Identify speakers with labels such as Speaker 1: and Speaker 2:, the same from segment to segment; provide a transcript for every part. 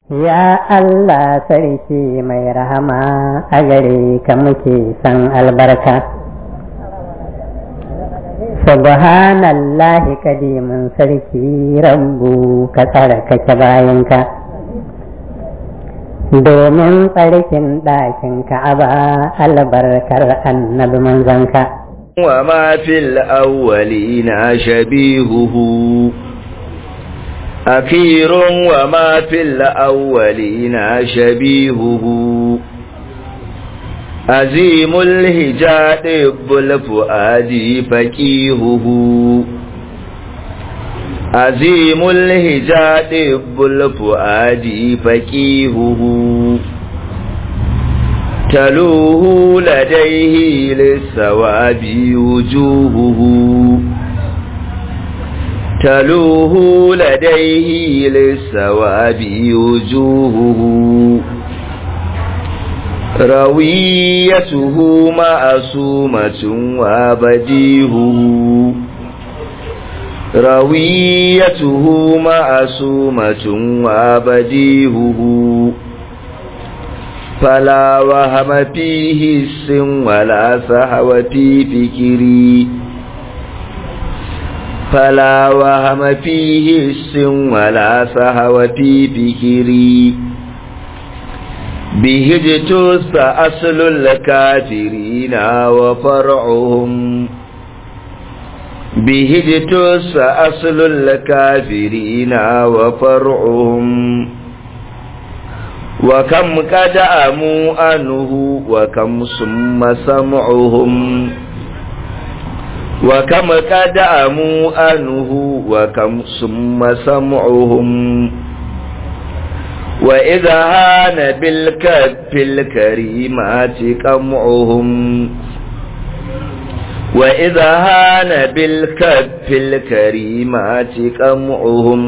Speaker 1: Ya Allah sarki mai rahama a gare ka muke san albarka. Subhanallahi kadimin sarki rabbu ka tsarkake bayanka. Domin tsarkin ɗakin ka'aba albarkar annabi manzanka.
Speaker 2: وما في الأولين شبيهه أخير وما في الأولين شبيهه عزيم الهجاء الفؤاد فكيهه عزيم الهجاء الفؤاد فكيهه تلوه لديه للثواب وجوهه تلوه لديه للثواب وجوهه رويته معصومة وبديهه رويته معصومة وبديهه فلا وهم فيه السن ولا سهو في فكري فلا وهم فيه السن ولا سهو في فكري به اجتث أصل الكافرين وفرعهم به اجتث أصل الكافرين وفرعهم وكم قد أموا أنه وكم ثم سمعهم وكم قد أموا أنه وكم ثم سمعهم وإذا هان بالكف الكريمات قمعهم وإذا هان بالكف الكريمات قمعهم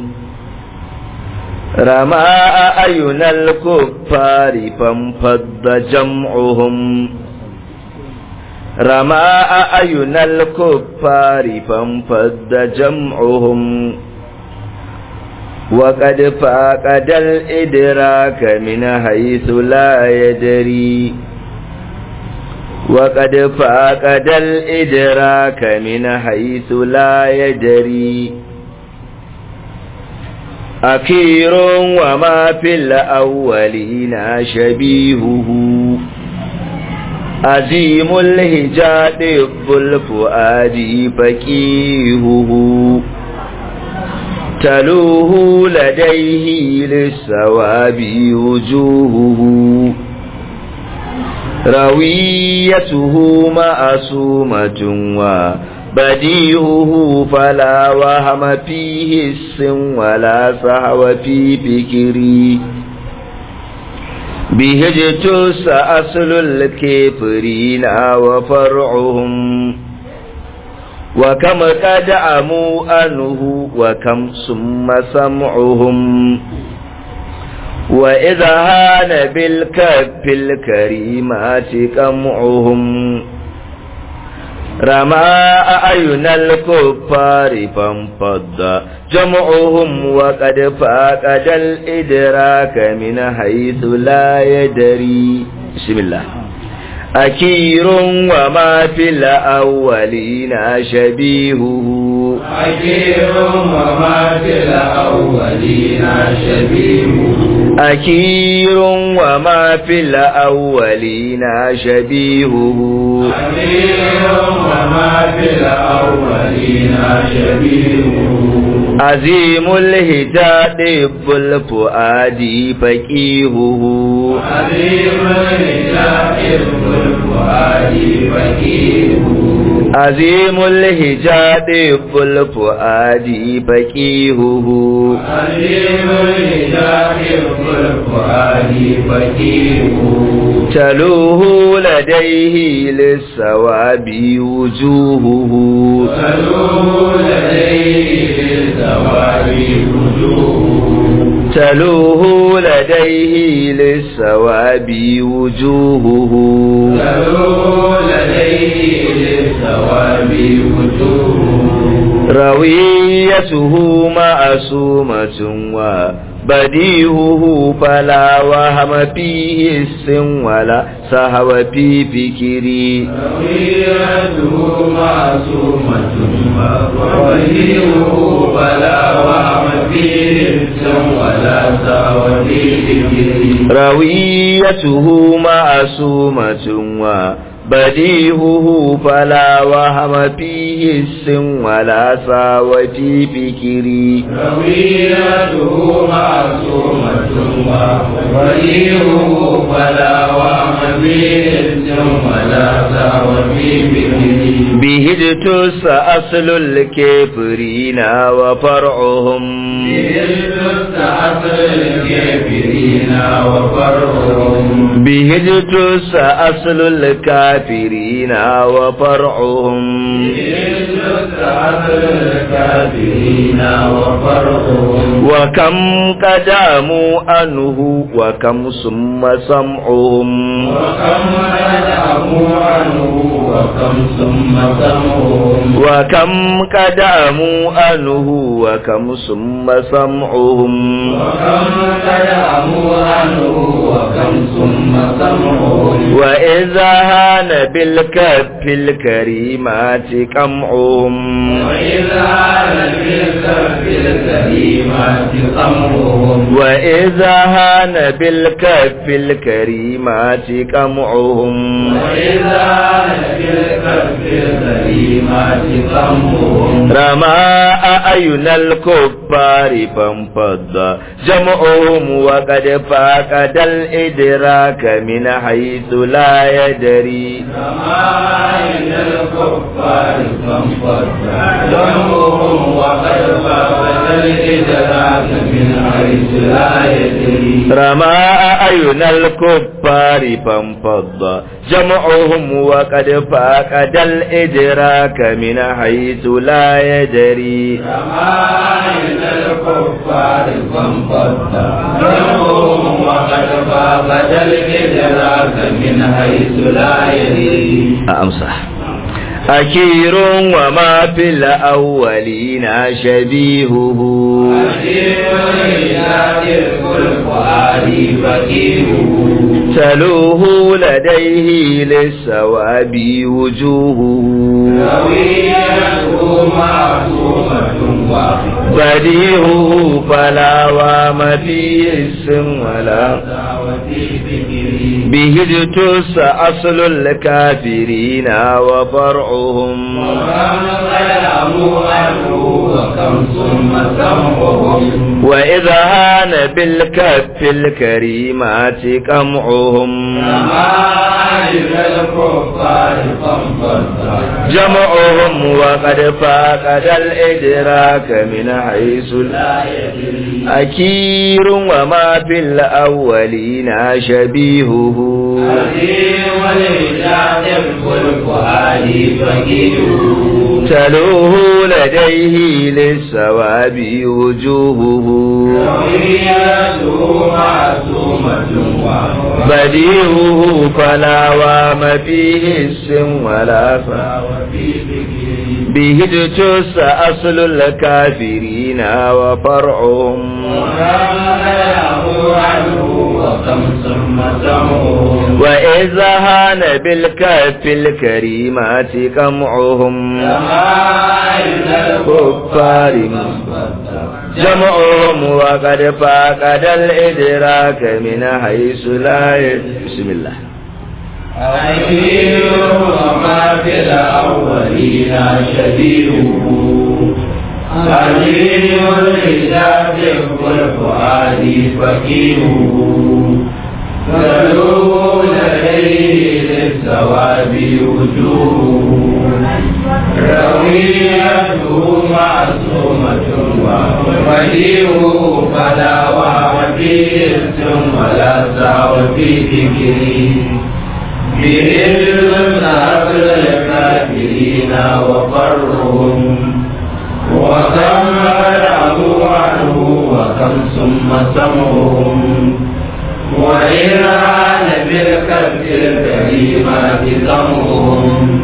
Speaker 2: رماء أعين الكفار فانفض جمعهم رماء أعين الكفار فانفض جمعهم وقد فاقد الإدراك من حيث لا يدري وقد فاقد الإدراك من حيث لا يدري أكير وما في الأولين شبيهه عزيم الهجاد الفؤاد فكيهه تلوه لديه للثواب وجوهه رويته معصومة وبديهه فلا وهم فيه السن ولا سهو في فكري به اجتس أصل الكفرين وفرعهم وكم قد عموا أنه وكم ثم سمعهم وإذا هان بالكف الكريمات قمعهم رماء أعين الكفار فانفض جمعهم وقد فاقد الإدراك من حيث لا يدري بسم الله أكير وما في الأولين شبيهه
Speaker 3: أكير وما في الأولين شبيهه
Speaker 2: أكير وما في الأولين شبيهه
Speaker 3: أكير وما في الأولين شبيهه
Speaker 2: عظيم الهجاء الفؤاد فقيهه
Speaker 3: عظيم الهجاء الفؤاد فقيهه
Speaker 2: عظيم الهجاء الفؤاد فقيهه
Speaker 3: عظيم الهجاء الفؤاد فقيهه
Speaker 2: تلوه لديه للثواب وجوهه
Speaker 3: تلوه لديه للثواب وجوهه
Speaker 2: تلوه لديه للثواب وجوهه
Speaker 3: تلوه لديه للثواب وجوهه
Speaker 2: رويته معصومة بديهه فلا وهم فيه السن ولا سهو في فكري
Speaker 3: رويته معصومة وبديهه فلا وهم فيه السن ولا سهو في فكري
Speaker 2: رويته معصومة وبديهه فلا وهم فيه السن ولا ساوى في فكري
Speaker 3: رويته معصومة وبديهه فلا وهم فيه السن ولا سهو في فكري
Speaker 2: بهجتس أصل الكافرين وفرعهم
Speaker 3: الكافرين وفرعهم
Speaker 2: بهجتس أصل الكافرين وفرعهم
Speaker 3: الكافرين وفرعهم
Speaker 2: وكم قداموا أنه وكم ثم سمعهم
Speaker 3: وكم ندعوا عنه وكم ثم سمعهم
Speaker 2: وكم قداموا أنه وكم ثم سمعهم
Speaker 3: وكم ندعوا عنه وكم ثم سمعهم
Speaker 2: وإذا هان بالكف الكريمات قمعهم
Speaker 3: وإذا لبثت في الكريمات قمرهم
Speaker 2: وإذا هان بالكف الكريمات قمعهم
Speaker 3: وإذا لبثت في الكريمات قمرهم
Speaker 2: رمى أعين الكفار فانفض جمعهم وقد فاقد الإدراك من حيث لا يدري
Speaker 3: سماعين الكفار فانفض جمعهم وقد فاقد الإدراك من حيث لا يدري
Speaker 2: رمى أعين الكفار فانفض جمعهم وقد فاقد الإدراك من حيث لا يدري
Speaker 3: سماعين الكفار فانفض جمعهم وقد فاقد الإدراك من حيث لا يدري
Speaker 2: أمسح أكير وما في الأولين شبيهه تلوه لديه للسواب وجوهه بديهه فلا وام فيه السم ولا به اجتس أصل الكافرين وفرعهم وإذا هان بالكف الكريمات قمعهم جمعهم وقد فاقد الإدراك من حيث لا أكير وما في الأولين شبيهه تلوه لديه للسواب وجوهه بديهه فلا وام فيه السم ولا به اجتس أصل الكافرين وفرعهم وإذا هان بالكف الكريمات قمعهم كفار جمعهم وقد فاقد الإدراك من حيث لا يدري بسم الله
Speaker 3: أكيد وما في الأولين شبيهه قليل الإجاب والفؤاد فقيره فلوه لديه للثواب وجوه رويته معصومة وبديعه فلا وهم فيه ولا سعو في فكره بإذن أصل الكافرين وقرهم وكم رأوا عنه وكم ثم سمعهم وإن عان بالكف الكريمات سمعهم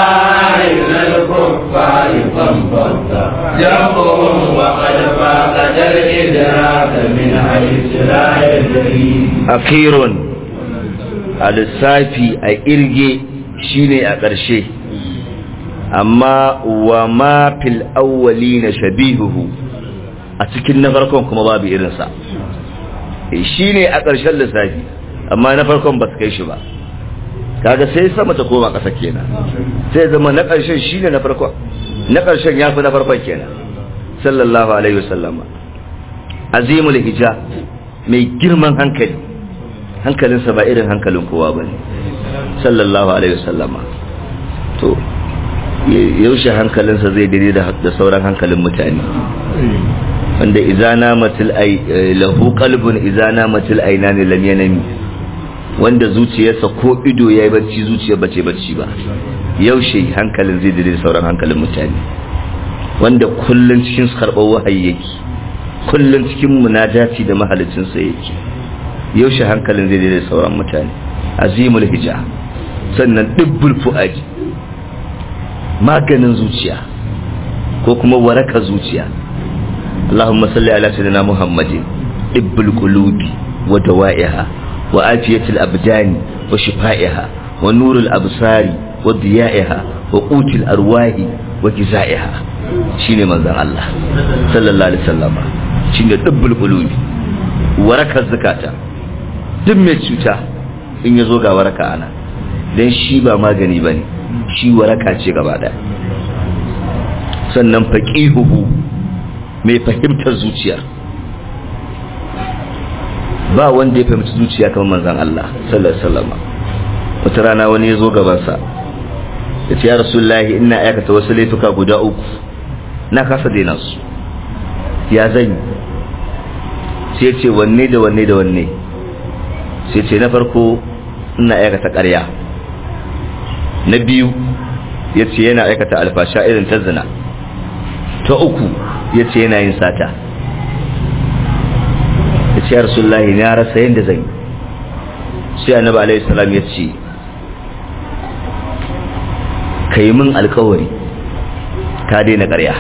Speaker 3: رمائل الكفار فانفض جمعهم وقد فاقد الإدراك من حيث لا يدري
Speaker 2: akhirun a lissafi a irge shine a ƙarshe amma wa ma fil awwali na shabihuhu a cikin na farkon kuma babu irinsa shi ne a ƙarshen lissafi amma na farkon ba su kai shi ba kaga sai sama ta koma ƙasa kenan sai zama na ƙarshen shi ne na farkon na ƙarshen ya fi na farkon kenan sallallahu alaihi wasallama azimul hija mai girman hankali hankalinsa ba irin hankalin kowa ba ne sallallahu alaihi wasallama to yaushe hankalinsa zai dire da sauran hankalin mutane wanda izana matil ai lahu qalbun izana matil ainani lam yanami wanda zuciyarsa ko ido yayi bacci zuciyar bace bacci ba yaushe hankalin zai dire da sauran hankalin mutane wanda kullun cikin karɓar wahayi yake kullun cikin munajati da mahalicinsa yake yaushe hankalin zai dire da sauran mutane azimul hija sannan dibbul fuaji maganin zuciya ko kuma waraka zuciya اللهم صل على سيدنا محمد طب القلوب ودوائها وآفية الأبدان وشفائها ونور الأبصار وضيائها وقوت الأرواح وجزائها شيني من ذا الله صلى الله عليه وسلم شيني طب القلوب وركة الزكاة دم cuta in ya zo ga waraka ana don shi ba magani ba ne shi waraka ce gaba ɗaya sannan faƙihuhu mai fahimtar zuciya ba wanda ya fahimci zuciya kamar manzan Allah sallallahu alaihi wasallam wata rana wani ya zo gabansa ya ce ya rasulullahi ina aikata wasu laifuka guda uku na kasa daina su ya zan sai ce wanne da wanne da wanne sai ce na farko ina aikata ƙarya na biyu ya ce yana aikata alfasha irin ta zina ta uku ya ce yana yin sata ya ce rasulullahi na rasa yadda zai sai annabi alaihi salam ya ce ka yi min alkawari ka daina ƙarya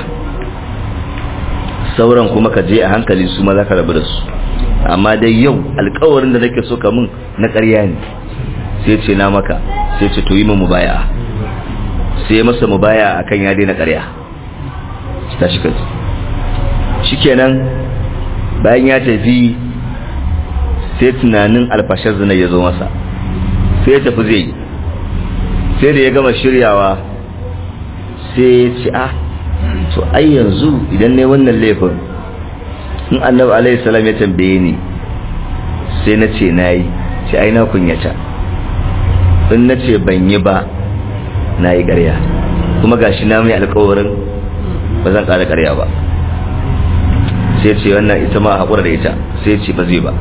Speaker 2: sauran kuma ka je a hankali su ma za ka rabu da su amma dai yau alkawarin da nake so ka min na ƙarya ne sai ce na maka sai ce to yi min mubaya sai masa mubaya akan ya daina ƙarya ta shi kaji shikenan bayan ya tafi sai tunanin alfashar zina ya zo masa sai ya tafi zai sai da ya gama shiryawa sai ya ce ah to ai yanzu idan ne wannan laifin in annabi alaihi salam ya tambaye ni sai na ce na yi ce ai na kunyata in na ce ban yi ba na yi ƙarya kuma gashi na mai alkawarin ba zan ƙara ƙarya ba sai ce wannan ita ma haƙura da ita sai ce ba zai ba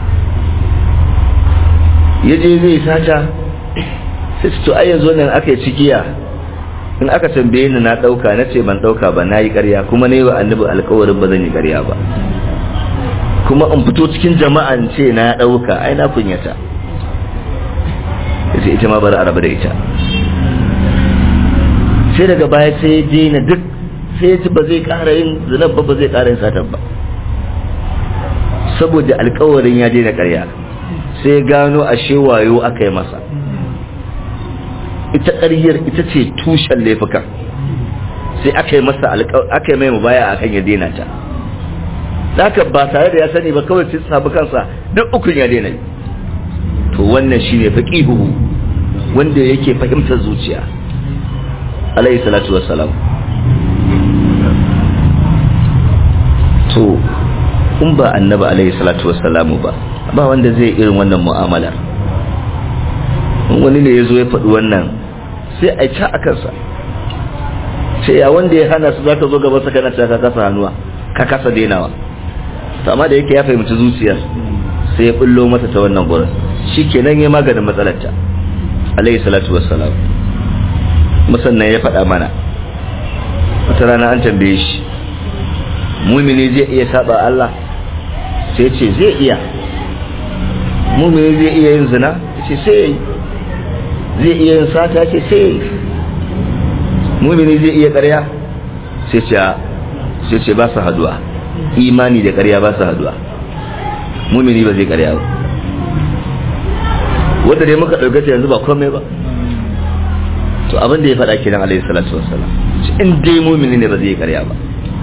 Speaker 2: ya je zai sata sai ce to ai yanzu nan aka yi cikiya in aka tambaye ni na ɗauka na ce ban ɗauka ba na yi ƙarya kuma na yi wa annabi alkawarin ba zan yi ƙarya ba kuma in fito cikin jama'an ce na ɗauka ai na kunyata ya ce ita ma bari a rabu da ita sai daga baya sai ya daina duk sai ji ba zai ƙara yin zinar ba ba zai ƙara yin satan ba saboda alkawarin ya daina ƙarya sai ya gano a wayo aka yi masa ita ƙaryar ita ce tushen laifukan sai aka yi masa aka yi mai mubaya a kan ya daina ta haka ba tare da ya sani ba kawai sai sabu kansa duk ukun ya daina yi to wannan shine faqihu wanda yake fahimtar zuciya alayhi salatu wassalam to in ba annabi alaihi salatu wassalamu ba ba wanda zai irin wannan mu'amalar wani ne ya zo ya faɗi wannan sai a ca a kansa sai ya wanda ya hana su za ka zo gaba sa kana ka kasa hannuwa ka kasa denawa to amma da yake ya fahimci zuciyar sai ya bullo mata ta wannan gurin shi kenan ya maganin matsalarta alaihi salatu wassalam musannan ya faɗa mana wata rana an tambaye shi mumini zai iya saba Allah sai ce zai iya mumini zai iya yin zina ce sai zai iya yin sata ce sai mumini zai iya ƙarya sai ce sai ce ba su haduwa imani da ƙarya ba su haduwa mumini ba zai ƙarya ba wanda dai muka ɗauka ta yanzu ba komai ba to abin da ya faɗa kenan alaihi salatu wassalam in dai mumini ne ba zai ƙarya ba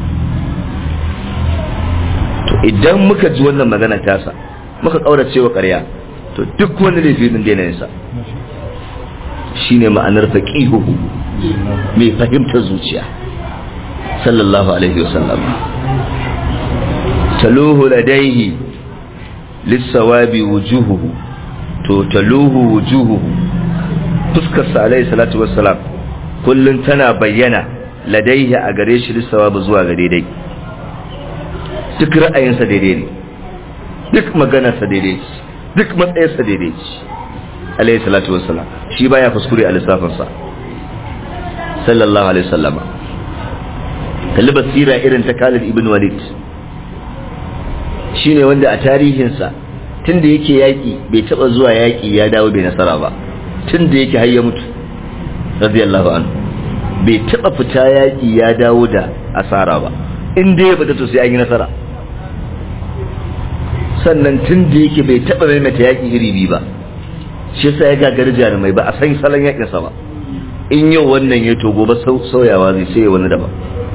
Speaker 2: to idan muka ji wannan magana tasa muka ƙaurace wa ƙarya to duk wani laifi din daina yinsa shine ma'anar faqihuhu mai fahimtar zuciya sallallahu alaihi wasallam taluhu ladaihi lissawabi wujuhuhu to taluhu wujuhuhu fuskar sa alaihi salatu wassalam kullun tana bayyana ladaihi a gare shi lissawabi zuwa ga daidai duk ra'ayinsa daidai ne duk maganarsa daidai ce duk matsayinsa daidai ce alaihi salatu wassalam shi baya kuskure a lissafinsa sallallahu alaihi wasallama kalli basira irin ta Khalid ibn Walid shine wanda a tarihinsa tunda yake yaki bai taba zuwa yaki ya dawo bai nasara ba tunda yake har ya mutu radiyallahu anhu bai taba fita yaki ya dawo da asara ba in dai ya fita to sai an yi nasara sannan tunda yake bai taba maimaita yaki iri biyu ba shi yasa ya gagari jarumai ba a san salon yakin sa ba in yau wannan ya to gobe sauyawa zai sai wani daban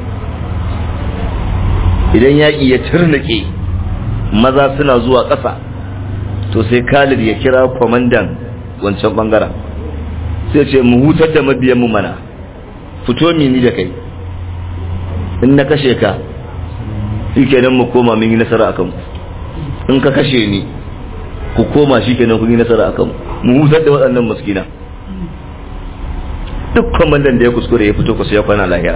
Speaker 2: idan yaƙi ya turnake maza suna zuwa ƙasa to sai Khalid ya kira kwamandan wancan bangaren sai ce mu hutar da mabiyanmu mana fito mini da kai in na kashe ka shi kenan mu koma mun yi nasara akan ku in ka kashe ni ku koma shi kenan kun yi nasara akan mu hutar da waɗannan muskina duk kwamandan da ya kuskure ya fito kusa ya kwana lahira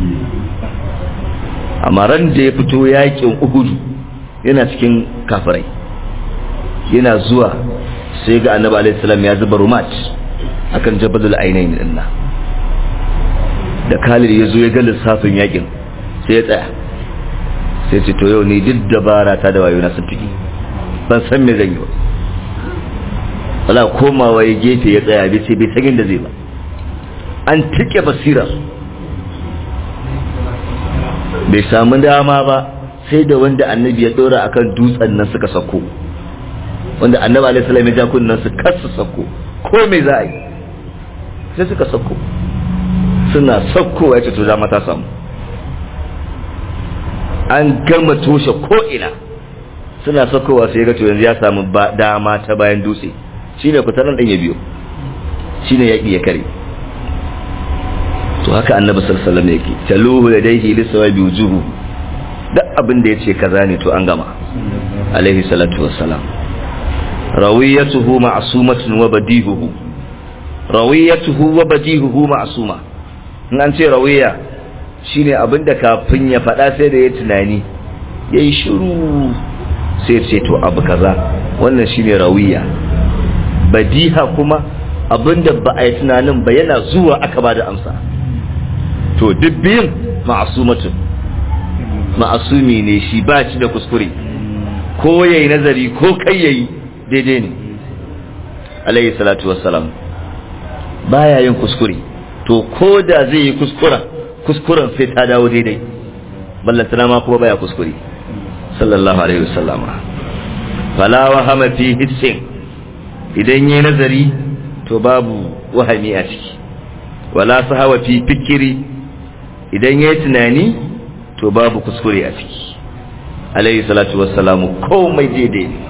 Speaker 2: amma ran da ya fito yakin uhudu yana cikin kafirai yana zuwa sai ga annabi alaihi salam ya zuba rumat akan jabal ainain din nan da Khalid ya zo ya ga lissafin yakin sai ya tsaya sai ce to yau ni duk dabara ta da wayo na sun fiki ban san me zan yi ba wala komawa ya gefe ya tsaya bai ce bai san inda zai ba an tike basirar bai samu dama ba sai da wanda annabi ya dora akan dutsen nan suka sako wanda annabi alaihi salam ya ja kunnan su kasu sako ko me za a yi sai suka sako suna sako ya ce to dama ta samu an gama toshe ko ina suna sakowa sai ga to yanzu ya samu dama ta bayan dutse shine fitaran din ya biyo shine yaki ya kare to haka annabi sallallahu alaihi wasallam yake taluhu ladaihi lisawabi wujuhu duk abin da yace kaza ne to an gama alaihi salatu wassalam rawiyatuhu ma'sumatun wa badihuhu rawiyatuhu wa badihuhu ma'suma in an ce rawiya shine abin da kafin ya faɗa sai da ya tunani yayi shiru sai ce to abu kaza wannan shine rawiya badiha kuma abinda ba a yi tunanin ba yana zuwa aka ba da amsa to duk biyun ma'asumatun ma'asumi ne shi ba shi da kuskure ko yayi nazari ko kai yayi daidai ne alayhi salatu wassalam baya yin kuskure to ko da zai yi kuskuren kuskuren sai ta dawo daidai ballantana ma kuma baya kuskure sallallahu alaihi wasallam fala wahama fi hissin idan yayi nazari to babu wahami a ciki wala sahawa fi fikiri idan yayi tunani to babu kuskure a ciki alayhi salatu wassalamu komai daidai ne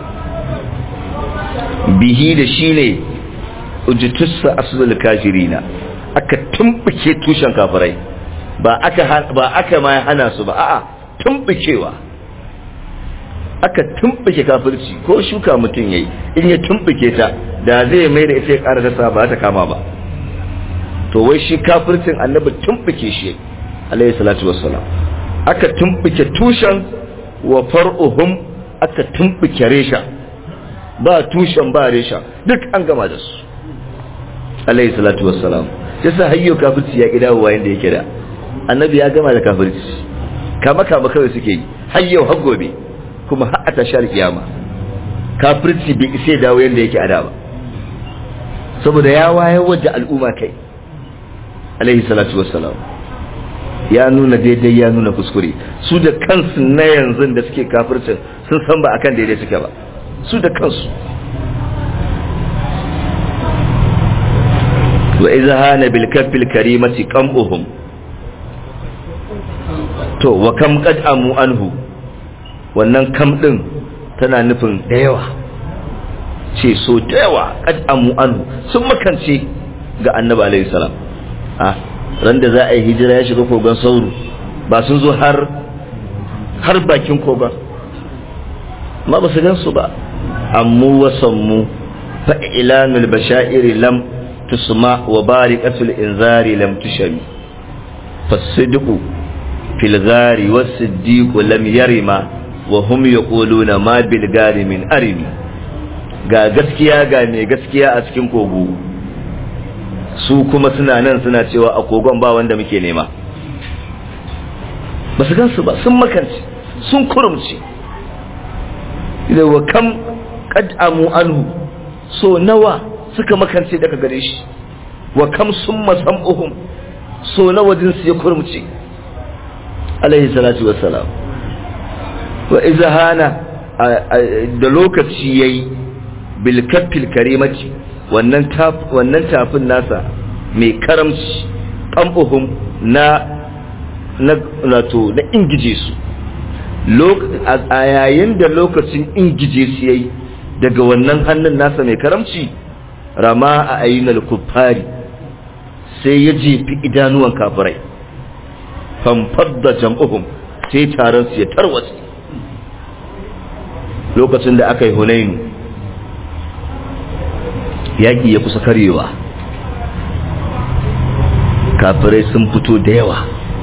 Speaker 2: bihi da shi ne ujitussa aslul kafirina aka tumbuke tushen kafirai ba aka ba aka ma hana su ba a'a tumbukewa aka tumbuke kafirci ko shuka mutum yayi in ya tumbuke ta da zai mai da ita ya ƙara dasa ba ta kama ba to wai shi kafircin annabi tumbuke shi alayhi salatu wassalam aka tumbuke tushen wa far'uhum aka tumbuke resha ba tushen ba resha duk an gama da su alayhi salatu wassalam yasa hayyo kafirci ya kida wa yanda yake da annabi ya gama da kafirci kama kama kawai suke yi hayyo har gobe kuma har a tashar kiyama kafirci bai isa dawo yanda yake ada ba saboda ya wayar da al'umma kai alaihi salatu wassalam ya nuna daidai ya nuna kuskure su da kansu na yanzu da suke kafircin sun san ba akan daidai suke ba su da kansu wa iza hana bil kaffil karimati qam'uhum to wa kam qad amu anhu wannan kam din tana nufin da yawa ce so da yawa qad amu anhu sun makance ga annabi alaihi salam ah ran da za a yi hijira ya shiga kogon sauro ba sun zo har har bakin kogon ma ba su gan su ba ammu wasammu fa ilanul bashairi lam tusma wa barikatul inzari lam tushami fasidqu fil ghari was-siddiqu lam yarima wa hum yaquluna ma bil ghari min arimi ga gaskiya ga mai gaskiya a cikin kogo su kuma suna nan suna cewa a kogon ba wanda muke nema ba su gansu ba sun makanci sun kurumci da wa kam qad'amu anhu so nawa suka makance daga gare shi wa kam summa sam'uhum so nawa din su ya kurumci alaihi salatu wassalam wa izhana da lokaci yayi bil kaffil karimati wannan wannan tafin nasa mai karamci kambuhum na na nato na ingije su a yayin da lokacin ingije su yayi daga wannan hannun nasa mai karamci rama a ayyunar kuffari sai ya jefi idanuwan kafirai famfadda jam'uhum sai taron su ya tarwatsi lokacin da aka yi hunainu yaƙi ya kusa karewa kafirai sun fito da yawa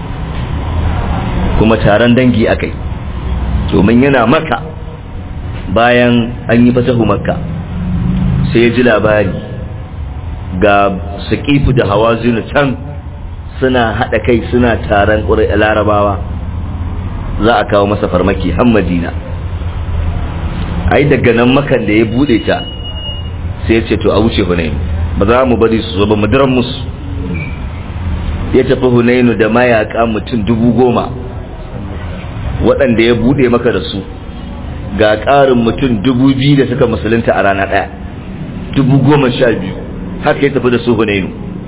Speaker 2: kuma taron dangi a kai domin yana maka bayan an yi fatahu makka sai ya ji labari ga sakifu da hawa can suna haɗa kai suna taron ƙuri'a larabawa za a kawo masa farmaki har madina ai daga nan makan da ya buɗe ta sai ya ce to a wuce hunainu ba za mu bari su zo ba mu diran musu ya tafi hunainu da mayaka mutum dubu goma waɗanda ya buɗe maka da su ga ƙarin mutum dubu biyu da suka musulunta a rana ɗaya dubu goma sha biyu haka ya tafi da su hunainu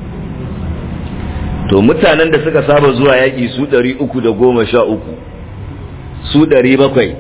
Speaker 2: to mutanen da suka saba zuwa yaƙi su ɗari uku da goma sha uku su ɗari bakwai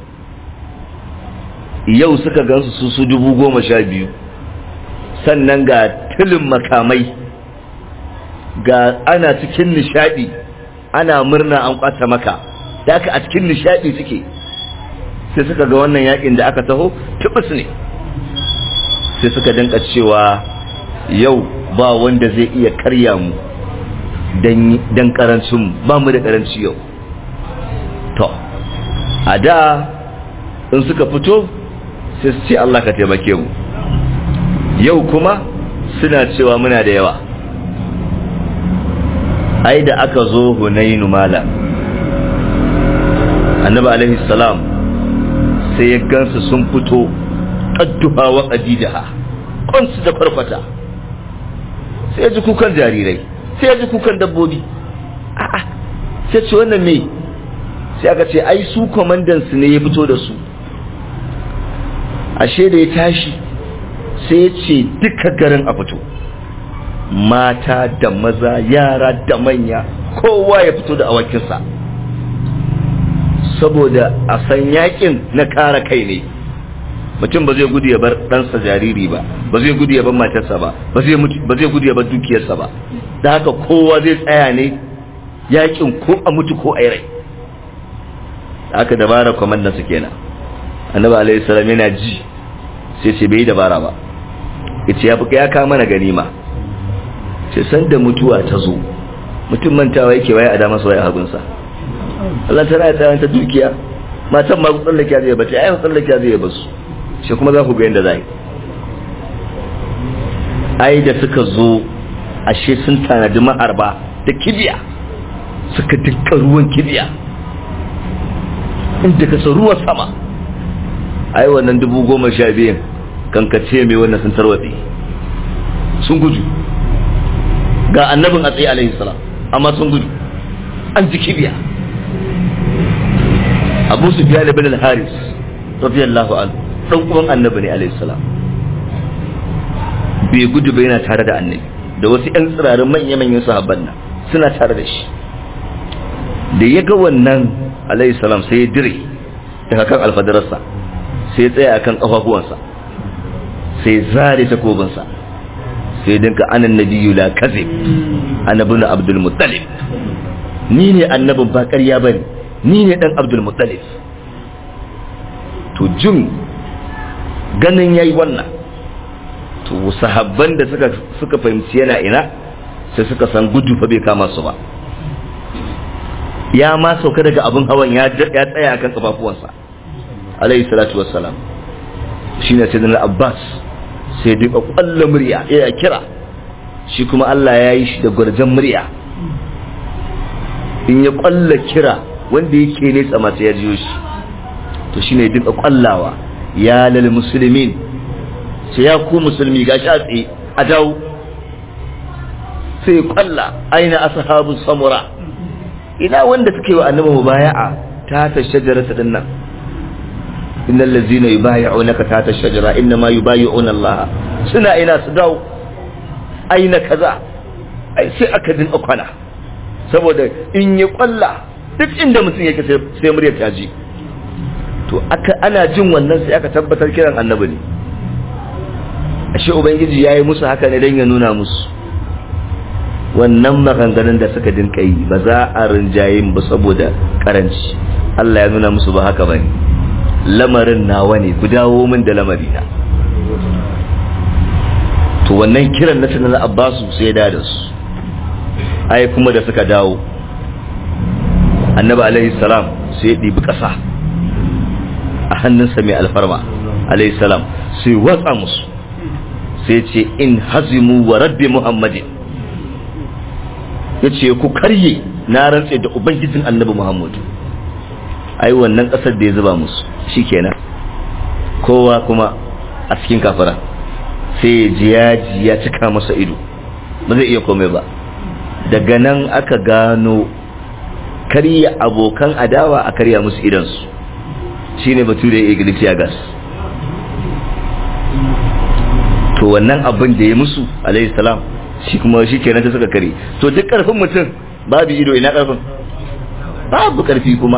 Speaker 2: yau suka gansu su su dubu goma sha biyu sannan ga tilin makamai ga ana cikin nishadi ana murna an kwata maka da aka a cikin nishadi suke sai suka ga wannan yakin da aka taho tubus ne sai suka dinka cewa yau ba wanda zai iya karya mu dan karancin ba mu da karanci yau to a da in suka fito sai su ce Allah ka taimake mu yau kuma suna cewa muna da yawa ai da aka zo hunainu mala annabi alaihi salam sai ya gansu sun fito qadduha wa qadidaha kansu da farfata sai ya ji kukan jarirai sai ya ji kukan dabbobi a'a sai ce wannan me sai aka ce ai su komandan su ne ya fito da su ashe da ya tashi sai ya ce duka garin a fito mata da maza yara da manya kowa ya fito da awakinsa saboda a san yakin na kara kai ne mutum ba zai gudu ya bar ɗansa jariri ba ba zai gudu ya bar matarsa ba ba zai gudu ya bar dukiyarsa ba da haka kowa zai tsaya ne yakin ko a mutu ko a yi rai haka dabara kwamandansa kenan annabi alaihi salam yana ji sai ce bai yi dabara ba yace ya fuka ya kawo mana ganima ce san da mutuwa ta zo mutum mantawa yake waye a damar waye a hagunsa Allah ta raya ta dukiya matan ma tsallake zai bace ai tsallake zai basu shi kuma za ku ga yanda zai ai da suka zo ashe sun tanadi ma'arba da kibiya suka dukkan ruwan kibiya inda ka ruwan sama ai wannan dubu goma sha biyun kankace mai wannan sun tarwatse sun gudu ga annabin a tsaye alaihi salam amma sun gudu an ji kibiya abu su biya bin al-haris radiyallahu anhu dan uwan annabi ne alayhi salam bai gudu ba yana tare da annabi da wasu yan tsirarin manya manyan sahabban nan suna tare da shi da ya ga wannan alayhi salam sai ya dire daga kan alfadararsa sai ya tsaya akan kafafuwansa sai zare takobinsa sai dinka anan nabiyyu la kazib annabun abdul muttalib ni ne annabin ba ƙarya bane ni ne dan abdul muttalib to jin ganin yayi wannan to sahabban da suka suka fahimci yana ina sai suka san gudu fa bai kama su ba ya ma sauka daga abin hawan ya ya tsaya akan kafafuwansa alayhi salatu wassalam shine sayyidina abbas sai duka kwallon murya ya kira shi kuma Allah ya yi shi da gwarjan murya in ya kwalla kira wanda yake nesa masu ya jiyo shi to shi ne duka kwallawa ya lal musulmin sai ya ku musulmi ga shi a tsaye a dawo sai kwalla aina ashabu samura ina wanda suke wa annabi mubaya'a ta ta shajarata din nan innal ladzina yubayyi'unaka ta ta shajara inma yubayyi'una Allah suna ina su dawo aina kaza ai sai aka din kwana saboda in ya kwalla duk inda mutum yake sai muryar ta ji to aka ana jin wannan sai aka tabbatar kiran annabi ne ashe ubangiji yayi musu haka ne dan ya nuna musu wannan maganganun da suka dinka yi ba za a rinjaye ba saboda karanci Allah ya nuna musu ba haka bane lamarin nawa ne ku dawo min da lamarina to wannan kiran na tunan abbasu sai da da su ai kuma da suka dawo annabi alaihi salam sai ya ɗibi ƙasa a hannunsa mai alfarma alaihi salam sai watsa musu sai ce in hazimu wa rabbi muhammadin ya ce ku karye na rantse da ubangijin annabi muhammadu ai wannan ƙasar da ya zuba musu shikenan kowa kuma a cikin kafara sai jiyaji ya cika masa ido ba zai iya komai ba daga nan aka gano karya abokan adawa a karya musu idansu shine batu da ya gas to wannan abin da ya musu alayhi salam shi kuma shi kenan ta suka kare to duk karfin mutum babu ido ina karfin babu karfi kuma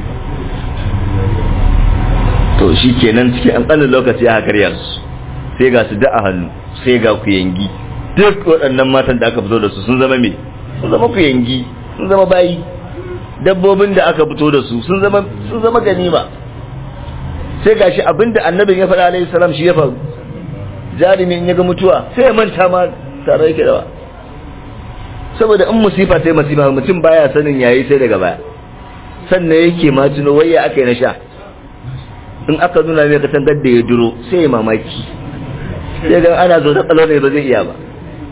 Speaker 2: to shi kenan cikin an lokaci aka karya su sai ga su da a hannu sai ga ku yangi duk waɗannan matan da aka fito da su sun zama me sun zama ku yangi sun zama bayi dabbobin da aka fito da su sun zama sun zama ganima sai gashi abinda annabin ya faɗa alaihi salam shi ya faru jarumi in ya ga mutuwa sai ya manta ma tare yake da ba saboda in musifa sai musifa mutum baya sanin yayi sai daga baya sannan yake ma tuno waya aka yi na sha in aka nuna mai katangar da ya duro sai ya mamaki sai ga ana zo da tsalo ne ba zai iya ba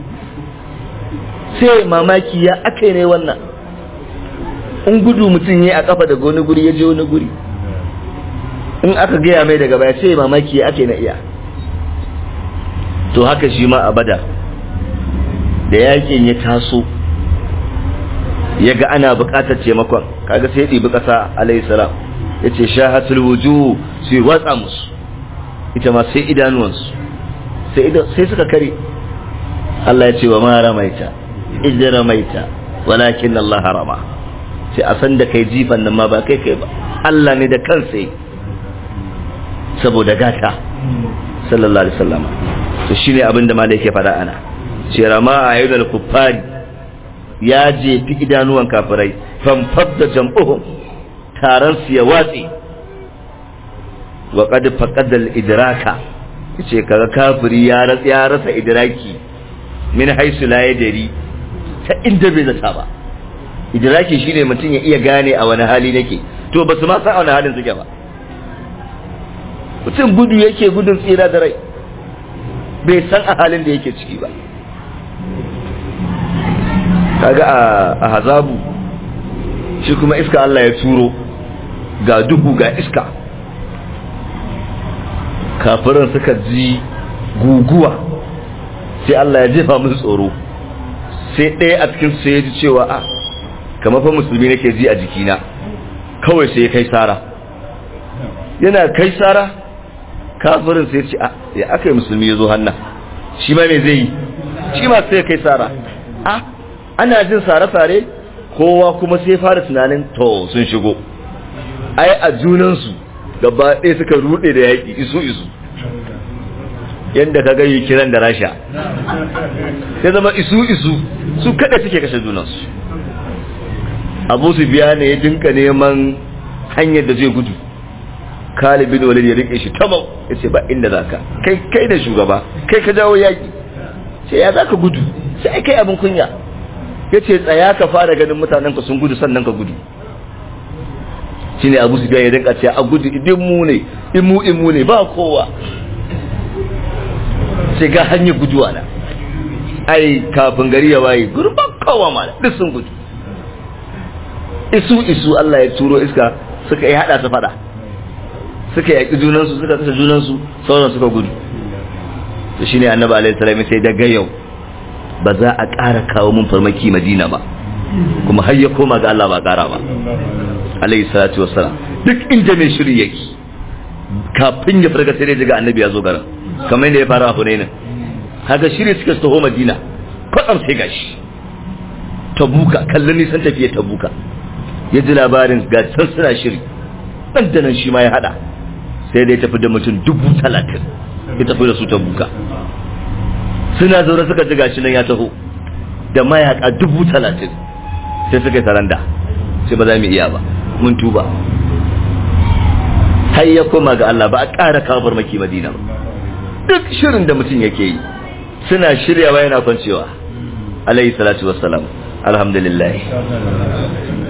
Speaker 2: sai mamaki ya aka yi ne wannan in gudu mutum ya a kafa daga wani guri ya je wani guri in aka gaya mai daga baya sai mamaki ya aka yi na iya to haka shi ma a bada da yakin ya taso ya ga ana bukatar taimakon kaga sai ya ɗibi ƙasa alayhi salam ya ce shahatul wuju su yi watsa musu ita ma sai idanuwansu sai suka kare Allah ya ce wa ma ramaita idan ramaita walakin Allah harama sai a san da kai jifan nan ma ba kai kai ba Allah ne da kansa saboda gata sallallahu alaihi wasallam to shine abin da malai yake faɗa ana ce rama a yau kuffari ya jefi idanuwan kafirai famfadda jam'uhum taron su ya watse wa qad faqada al-idraka yace kaga kafiri ya rasa ya rasa idraki min haisu la yadri ta inda bai zata ba idraki shine mutum ya iya gane a wani hali nake to basu ma san a wani halin suke ba mutum gudu yake gudun tsira da rai bai san a halin da yake ciki ba kaga a hazabu shi kuma iska Allah ya turo ga duhu ga iska kafiran suka ji guguwa sai Allah ya jefa musu tsoro sai ɗaya a cikin su ya ji cewa a kamar fa musulmi nake ji a jikina kawai sai ya kai sara yana kai sara kafirin sai ce ya aka yi musulmi ya zo hannan shi ma me zai yi shi ma sai ya kai sara a ana jin sare-sare kowa kuma sai fara tunanin to sun shigo ai a junansu gaba ɗaya suka rude da yaƙi isu isu yadda ka gani kiran da rasha sai zama isu isu su kada suke kashe junansu abu su biya ne ya dinka neman hanyar da zai gudu kalibin walid ya rike shi tamau ya ce ba inda za ka kai kai da shugaba kai ka jawo yaƙi ce ya za ka gudu sai kai abin kunya ya ce tsaya ka fara ganin mutanen ka sun gudu sannan ka gudu shi ne abu su biya ya dinka ce a gudu idin mu ne imu imu ne ba kowa sai ga hanyar guduwa na ai kafin gari ya waye gurban kowa ma duk sun gudu isu isu Allah ya turo iska suka yi hada su fada suka yaki junansu suka kashe junansu sauran suka gudu to shine annabi alaihi salam sai daga yau ba za a ƙara kawo mun farmaki madina ba kuma har ya koma ga Allah ba ƙara ba alaihi salatu wassalam duk inda mai shiri yake kafin ya farka sai daga annabi ya zo garin kamar yadda ya fara a hunainin haka shiri suka taho madina kwatsam sai gashi tabuka kallon nisan tafiye tabuka ya ji labarin ga can suna shiri ɗan da nan shi ma ya haɗa sai da ya tafi da mutum dubu talatin ya tafi da su tabuka suna zaune suka ji gashi nan ya taho da mayaka dubu talatin sai suka yi saranda sai ba za mu iya ba mun tuba har ya koma ga Allah ba a ƙara kawo farmaki madina ba duk shirin da mutum yake yi suna shiryawa yana kwancewa alayhi salatu wassalam alhamdulillah